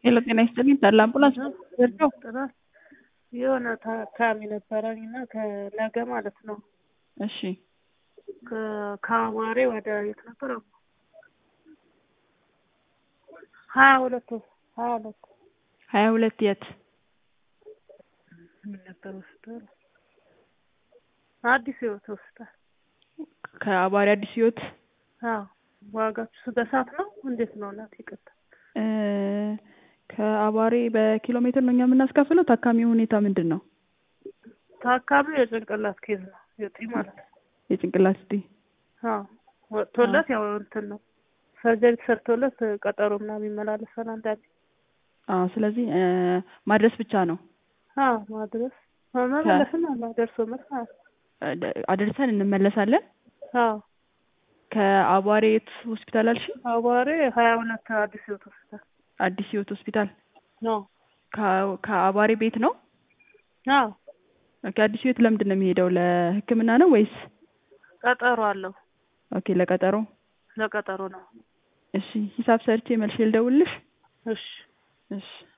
ሄሎ ጤና ይስጥልኝ ታላ አምቡላንስ ዘርቸው ጥራት የሆነ ታካሚ ነበረኝ እና ከነገ ማለት ነው እሺ ከ- ከአዋሬ ወደ የት ነበር ሀያ ሁለት ሀያ ሁለት ሀያ ሁለት የት ምን ነበር ሆስፒታል አዲስ ህይወት ሆስፒታል ከአባሪ አዲስ ህይወት አዎ ዋጋችሁ በሰዓት ነው እንዴት ነው እናት ይቅርታ እ ከአባሬ በኪሎ ሜትር ነው እኛ የምናስከፍለው ታካሚው ሁኔታ ምንድን ነው ታካሚው የጭንቅላት ኬዝ ነው የጢ ማለት ነው የጭንቅላት ስቲ አዎ ወጥቶለት ያው እንትን ነው ሰርጀሪ ተሰርቶለት ቀጠሮ ምናምን ይመላለሳል አንዳንዴ አዎ ስለዚህ እ ማድረስ ብቻ ነው አዎ ማድረስ መመለስም አለ ደርሶ መልስ ማለት ነው እ ደ- አድርሰን እንመለሳለን አዎ ከአቧሬ የት ሆስፒታል አልሽ አዋሬ ሀያ ሁለት አዲስ ህይወት ሆስፒታል አዲስ ህይወት ሆስፒታል ነው ከ- ከአቧሬ ቤት ነው አዎ ኦኬ አዲስ ህይወት ለምንድን ነው የሚሄደው ለህክምና ነው ወይስ ቀጠሮ አለው ኦኬ ለቀጠሮ ለቀጠሮ ነው እሺ ሂሳብ ሰርቼ መልሼ ልደውልልሽ እሺ እሺ